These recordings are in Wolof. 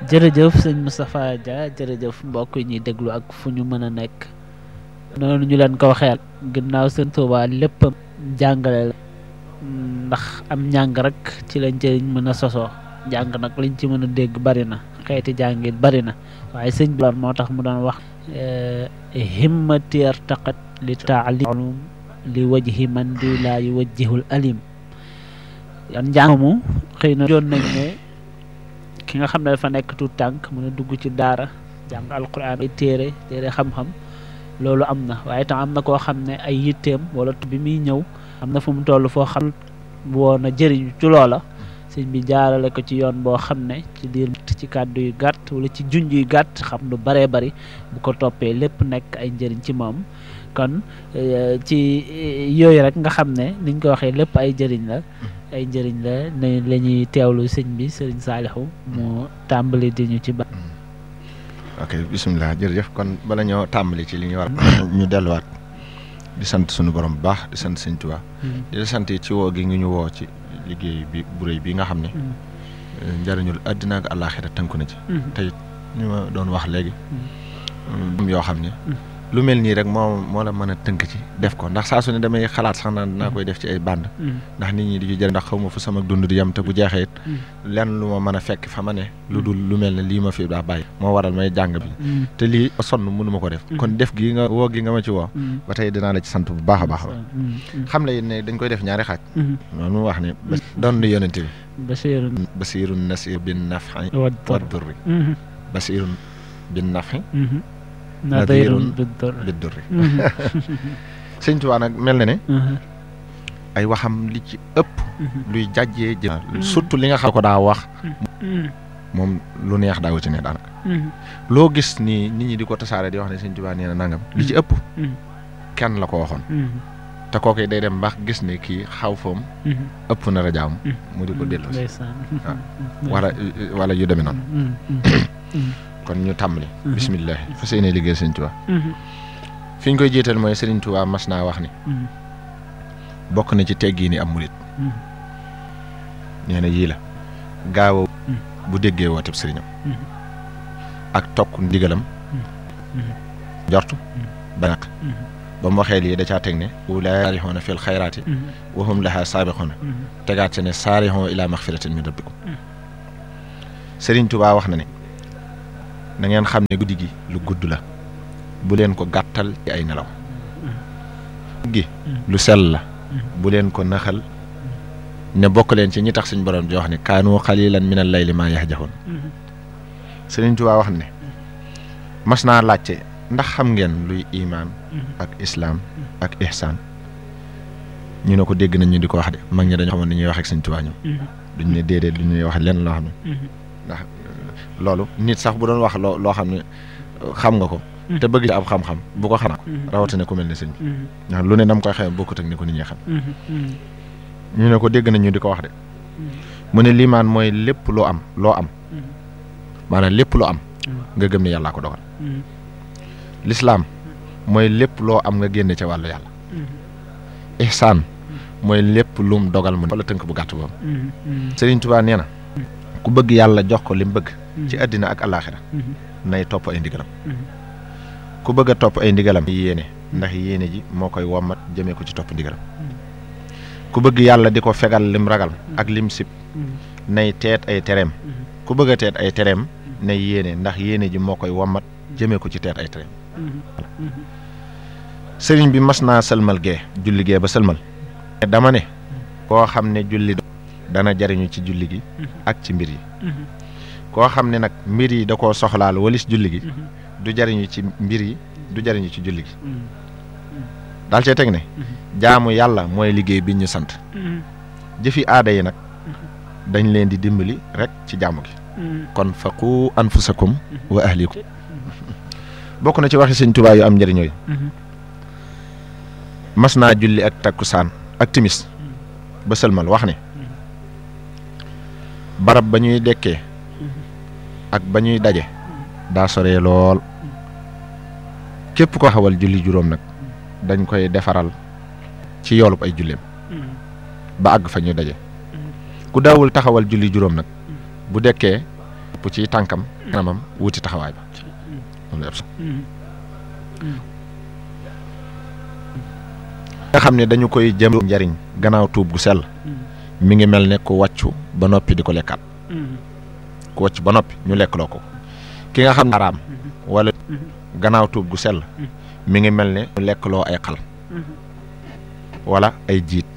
jërëjëf sëñ Moustapha Dia jërëjëf mbokk yi ñuy déglu ak fu ñu mën a nekk noonu ñu leen ko waxee ginnaaw sëñ Tuubaa lépp jàngale la ndax am njàng rek ci la njëriñ mën a sosoo jàng nag liñ ci mën a dégg bari na xeeti jàngit bari na waaye sëñ bi moo tax mu doon wax himmati artaqat li taalim li wajhi man di laa yuwajjihul alim yan njàng mu xëy na joon nañ ne ki nga xam ne dafa nekk tuut tànk mën a dugg ci daara jàng alquran ay téere téere xam-xam loolu am na waaye tam am na koo xam ne ay yitteem wala bi muy ñëw am na fu mu toll foo xam woon a jëriñu ci loola sëñ bi jaarale ko ci yoon boo xam ne ci diir ci kàddu yu gàtt wala ci junj yu gàtt xam lu baree bari bu ko toppee lépp nekk ay njëriñ ci moom kon ci yooyu rek nga xam ne niñ ko waxee lépp ay njëriñ la ay njëriñ la ne la ñuy teewlu sëñ bi sëriñ Saalixu mu tàmbali di ñu ci ba ok bisimilah jërëjëf kon bala ñoo tàmbali ci li ñu war ñu delluwaat di sant suñu borom bu baax di sant sëñ Tuubaa di la sant ci woo gi ngi ñu woo ci liggéey bi bu rëy bi nga xam ne njëriñul àddina ak àllaaxira tënku na ci tey ñu ma doon wax léegi yoo xam ne lu mel nii rek moo moo la mën a tënk ci def ko ndax saa su ne damay xalaat sax naan naa koy def ci ay band ndax nit ñi di ci jëriñ ndax xaw ma fu sama dund di yem te bu jeexee it lenn lu ma mën a fekk fa ma ne lu dul lu mel ne lii ma fi daa bàyyi moo waral may jàng bi te lii sonn mënu ma ko def kon def gi nga woo gi nga ma ci woo ba tey dinaa la ci sant bu baax a baax xam la ne dañ koy def ñaari xaaj noonu mu wax ne doon nu yonente bi basirun basirun nasir bin nafi wa durri basirun bin nafi nadirun bi durri sëñ Tuubaa nag mel na ne ay waxam li ci ëpp luy jàjjee jë surtout li nga xam ko daa wax moom lu neex daawu ci ne daanaka loo gis ni nit ñi di ko tasaare di wax ne sëñ Tuubaa nee na nangam li ci ëpp kenn la ko waxoon te kooku day dem baax gis ne kii xaw foom ëpp na rajaam mu di ko dellu si wala wala yu demee noonu kon ñu tàmbali bisimilah fa seenee liggéey sëñ Tuubaa fi ñu koy jiital mooy sëriñ Tuubaa mas naa wax ni bokk na ci teggi ni am murit nee na yii la gaaw bu déggee wooteb sëriñam ak tokk ndigalam njortu banaq ba mu waxee lii da caa teg ne ulaa saarixoona fil xayraati wa hum lahaa saabixoona tegaat se ne saarixoo ilaa maxfiratin min rabbikum sëriñ Tuubaa wax na ne na ngeen xam ne guddi gi lu gudd la bu leen ko gàttal ci ay nelaw gi lu sell la bu leen ko naxal ne bokk leen ci ñi tax suñ borom di wax ne kaanu xalilan min al layli maa yahjaxoon Sëriñ Tuubaa wax ne mas naa laajte ndax xam ngeen luy imaan ak islaam ak ihsaan ñu ne ko dégg nañ ñu di ko wax de mag ñi dañoo xamoon ni ñuy wax ak Sëriñ Tuubaa ñoom duñ ne déedéet lu ñuy wax lenn loo xam ne ndax loolu nit sax bu doon wax loo loo xam ne xam nga ko te bëgg ci ab xam-xam bu ko xam rawatina ku mel ne sëñ bi ndax lu ne dam koy xamee bokkut ak ni ko nit ñi xam ñu ne ko dégg nañ ñu di ko wax de mu ne liimaan mooy lépp loo am loo am maanaam lépp loo am nga gëm ne yàllaa ko dogal lislaam mooy lépp loo am nga génne ca wàllu yàlla ihsaan mooy lépp lum dogal mu wala tënk bu gàtt boobu Sëriñ Tuubaa nee na ku bëgg yàlla jox ko li mu bëgg ci àddina ak alaaxira nay topp ay ndigalam ku bëgg a topp ay ndigalam yéene ndax yéene ji moo koy wommat jëmee ko ci topp ndigalam ku bëgg yàlla di ko fegal lim ragal ak lim sib nay teet ay tereem ku bëgg a teet ay tereem nay yéene ndax yéene ji moo koy wommat jëmee ko ci teet ay tereem sëriñ bi mas naa sëlmal gee julli gee ba sëlmal dama ne koo xam ne julli dana jariñu ci julli gi ak ci mbir yi koo xam ne nag mbir yi da koo soxlaal walis julli gi du jariñu ci mbir yi du jariñu ci julli gi daal cee teg ne jaamu yàlla mooy liggéey bi ñu sant jëfi aada yi nag dañ leen di dimbali rek ci jaamu gi kon faqu anfusakum wa ahlikum bokk na ci waxi sëñ Tuubaa yu am njëriñ yooyu mas naa julli ak takkusaan ak timis ba sëlmal wax ne barab ba ñuy dekkee ak ba ñuy daje daa soree lool képp ko xawal julli juróom nag dañ koy defaral ci yoolub ay julleem ba àgg fa ñuy daje ku daawul taxawal julli juróom nag bu dekkee bu ci tànkam kanamam wuti taxawaay ba loolu yëpp nga xam ne dañu koy jëm njariñ gannaaw tuub gu sell mi ngi mel ne ku wàccu ba noppi di ko lekkaat ku wàcc ba noppi ñu lekkloo ko ki nga xam ne araam wala gannaaw tuub gu sell mi ngi mel ne ñu lekkloo ay xal wala ay jiit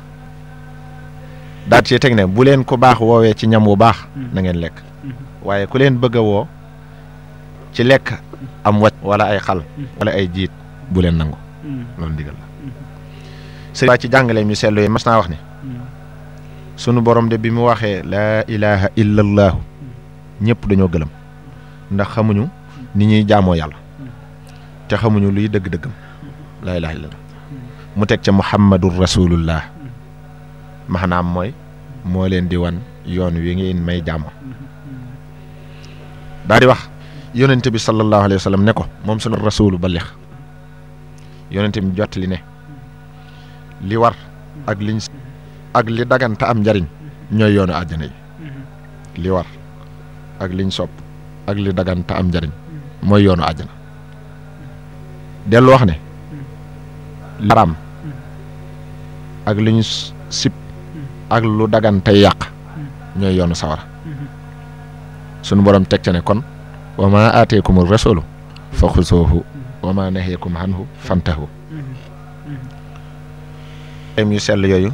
daat ci teg ne bu leen ku baax woowee ci ñam wu baax na ngeen lekk waaye ku leen bëgg a woo ci lekk am wàcc wala ay xal wala ay jiit bu leen nangu loolu ndigal la sëriñ waa ci jàngale mi seetlu yi mas naa wax ne sunu borom de bi mu waxee laa ilaha illa allaahu ñëpp dañoo gëlëm ndax xamuñu ni ñuy jaamoo yàlla te xamuñu luy dëgg-dëggam laa ilaha illa mu teg ca muhammadun rasulullah maanaam mooy moo leen di wan yoon wi ngeen may jaamoo daa di wax yonente bi sallallahu alayhi wa sallam ne ko moom sunu rasulu balix yonente bi jottali ne li war ak liñ ak li daganta am njariñ ñooy yoonu àjjana yi li war ak liñ sopp ak li daganta am njariñ mooy yoonu àjjana dellu wax ne li araam ak li ñu sib ak lu dagante yàq ñooy yoonu sawara sunu borom teg ca ne kon wa ma aateekum rasulu fa xusoohu wa ma naheekum anhu fantahu yu sell yooyu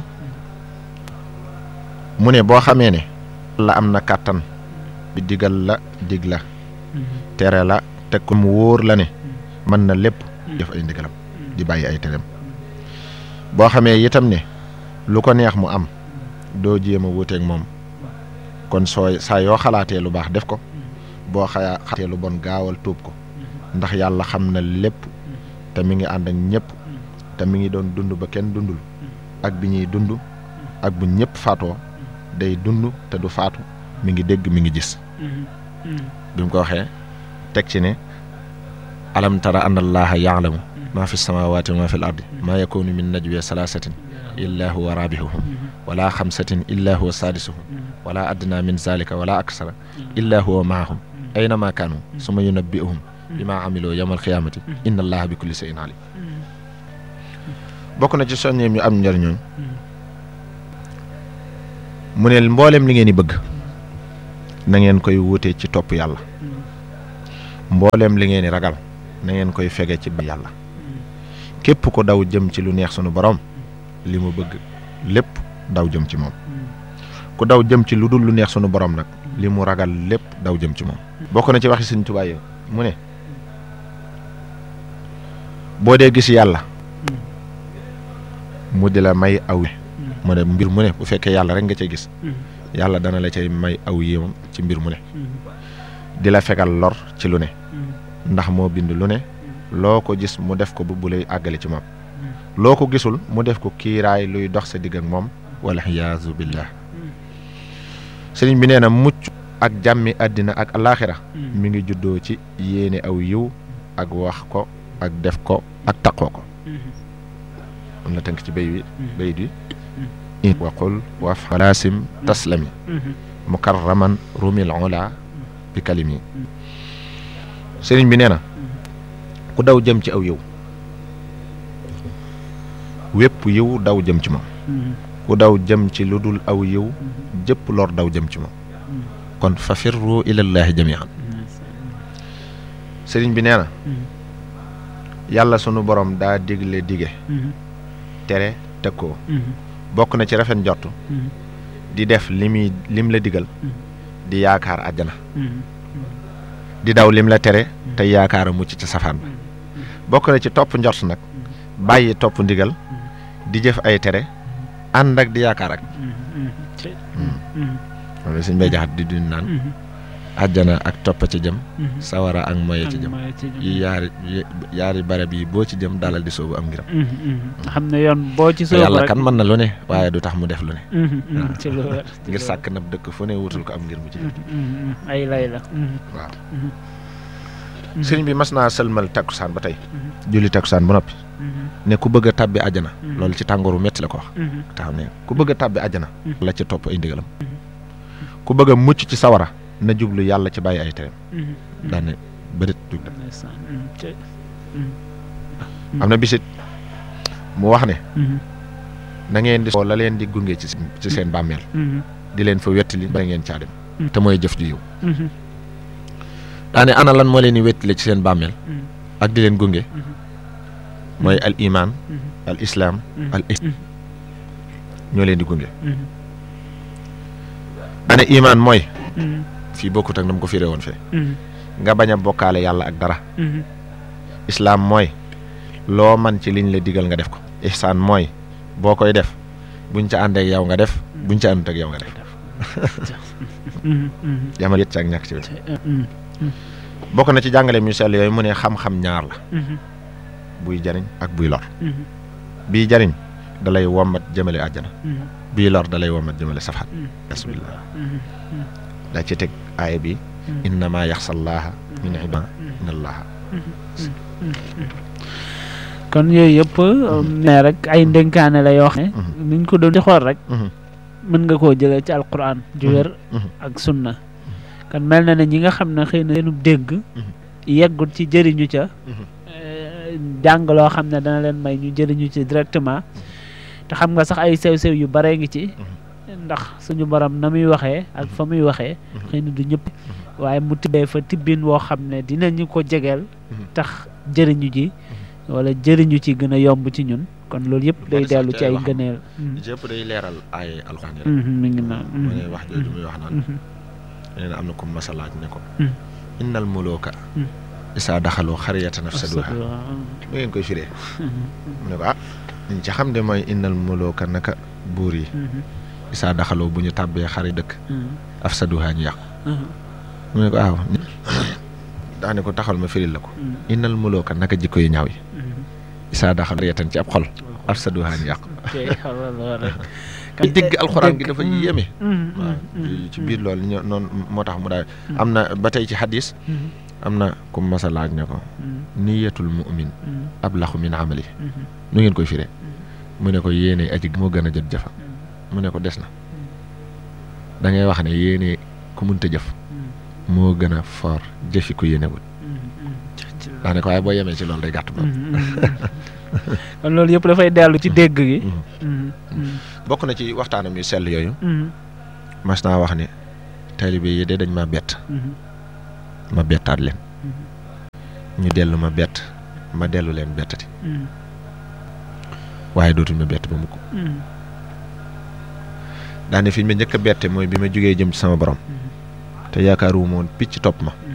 mu ne boo xamee ne la am na kàttan bi digal la dig la tere la teg ko mu wóor la ne mën na lépp def ay ndigalam di bàyyi ay tereem boo xamee itam ne lu ko neex mu am doo jéem a wuuteeg moom kon soo saa yoo xalaatee lu baax def ko boo xayaa xalaatee lu bon gaawal tuub ko ndax yàlla xam na lépp te mi ngi ànd ak ñëpp te mi ngi doon dund ba kenn dundul ak bi ñuy dund ak bu ñëpp faatoo day dund te du faatu mi ngi dégg mi ngi gis bi mu ko waxee teg ci ne alam tara anna allaha yaalamu maa fi samawati wa maa fi l ardi maa yakunu min najwe salaasatin illa huwa rabihuhum wala xamsatin illa huwa saadisuhum wala adna min zalika wala aksara illa huwa maahum aynama kaanu suma yunabbi'uhum bima amiloo yawmal xiyaamati inna allaha bi kulli shay'in alim bokk na ci soññeem yu am njëriñooñ mu ne mboolem li ngeen di bëgg na ngeen koy wute ci topp yàlla mboolem li ngeen di ragal na ngeen koy fege ci ba yàlla képp ko daw jëm ci lu neex sunu borom li mu bëgg lépp daw jëm ci moom ku daw jëm ci lu dul lu neex sunu borom nag li mu ragal lépp daw jëm ci moom bokk na ci waxi Sëñ Tuubaa yi mu ne boo dee gis yàlla mu di la may aw mu ne mbir mu ne bu fekkee yàlla rek nga cay gis yàlla dana la cay may aw yéemam ci mbir mu ne di la fegal lor ci lu ne ndax moo bind lu ne loo ko gis mu def ko bu bu lay àggale ci moom loo ko gisul mu def ko kiiraay luy dox sa digg ak moom wala xiyaasu billah sëriñ bi nee na mucc ak jàmmi àddina ak alaaxira mi ngi juddoo ci yéene aw yiw ak wax ko ak def ko ak taqoo ko am na tënk ci béy wi béy di waqul waf xalaasim taslami mukarraman rumil ola bi kalimi sëriñ bi nee na ku daw jëm ci aw yiw wépp yiw daw jëm ci moom ku daw jëm ci lu dul aw yiw jëpp lor daw jëm ci moom kon fa firru ilallaahi jamian sëriñ bi nee na yàlla sunu borom daa digle dige tere tëkkoo bokk na ci rafet njott di def li muy lim la digal di yaakaar àjjana di daw lim la tere te yaakaar a mucc ci safaan ba bokk na ci topp njort nag bàyyi topp ndigal di jëf ay tere ànd ak di yaakaar ak wala suñ bay jaxat di dund naan àjjana ak topp ci jëm sawara ak moye ci jëm yi yaari yaari barab yi boo ci jëm dalal di soobu am ngiram xam ne yoon boo ci soobu yàlla rek kan mën na lu ne waaye du tax mu def lu ne ci lu wér ngir sàkk nab dëkk fu ne wutul ko am ngir mu ci ay lay la waaw sëriñ bi mas naa sëlmal takkusaan ba tey julli takkusaan ba noppi ne ku bëgg a tàbbi àjjana loolu ci tàngooru metti la ko wax taxaw ne ku bëgg a tàbbi àjjana la ci topp ay ndigalam ku bëgg a mucc ci sawara na jublu yàlla ci bàyyi ay tereem daane bërit jug dem am na bisit mu wax ne na ngeen di soo la leen di gunge ci ci seen bàmmeel di leen fa wettali ba ngeen caa dem te mooy jëf ju yiw daane ana lan moo leen di wettali ci seen bàmmeel ak di leen gunge mooy al iman al islam al ñoo leen di gunge daane iman mooy fii bokkut ak na mu ko firee woon fee nga bañ a bokkaale yàlla ak dara islaam mooy loo man ci liñ la digal nga def ko ihsaan mooy boo koy def buñ ca ànd ak yow nga def buñ ca àndut ak yow nga def yamal yët ci ak ñàkk ci wet bokk na ci jàngale mu sell yooyu mu ne xam-xam ñaar la buy jariñ ak buy lor bii jariñ dalay wommat jëmale àjjana bii lor dalay wommat jëmale safat bismillah daa ci teg aaya bi innama yaxsallaaha min ibaa inna allaha kon yooyu yëpp ne rek ay ndénkaane la yoo xam ne niñ ko doon di xool rek mën nga koo jëlee ci alquran ju wér ak sunna kon mel na ne ñi nga xam ne xëy na seenub dégg yeggut ci jëriñu ca jàng loo xam ne dana leen may ñu jëriñu ci directement te xam nga sax ay sew-sew yu bare ngi ci ndax suñu borom na muy waxee ak fa muy waxee xëy na du ñëpp waaye mu tibbee fa tibbin woo xam ne dinañu ko jegeel tax jëriñu ji wala jëriñu ci gën a yomb ci ñun kon loolu yëpp day dellu ci ay gëneel yëpp day leeral ay alxuraan yi mi ngi naan mu ne wax jooju muy wax naan nee na am na ko masalaaj ne ko innal muluka isaa daxaloo xariyatan afsaduha lu ngeen koy firee mu ne ko ah liñ ci xam de mooy innal muluka naka buur yi isaa daxaloo bu ñu tàbbee xari dëkk afsaduha ñu yàqu mu ne ko waaw daane ko taxal ma firil la ko innal muluka naka jikko yu ñaaw yi isaa daxal xariyatan ci ab xol afsaduha ñu yàqu dégg alxuraan gi dafa yéeme waaw ci biir loolu ñoo noonu moo tax mu daal am na ba tey ci xadis am na ku masa laaj ne ko niyatul mu'min ablaxu min amali nu ngeen koy firee mu ne ko yéene aji moo gën a jot jëfa mu ne ko des na da ngay wax ne yéene ku munta jëf moo gën a for jëfi ku yéenewul daa ne ko waaye boo yemee ci loolu day gàtt moom kon loolu yëpp dafay dellu ci dégg gi bokk na ci waxtaanam yu sell yooyu mas naa wax ne taalibe yi de dañ ma bett ma bettaat leen ñu dellu ma bett ma dellu leen bettati waaye dootuñ ma bett ba mukk daane fi ñu ma njëkk a bette mooy bi ma jógee jëm ci sama borom te yaakaaru woon picc topp ma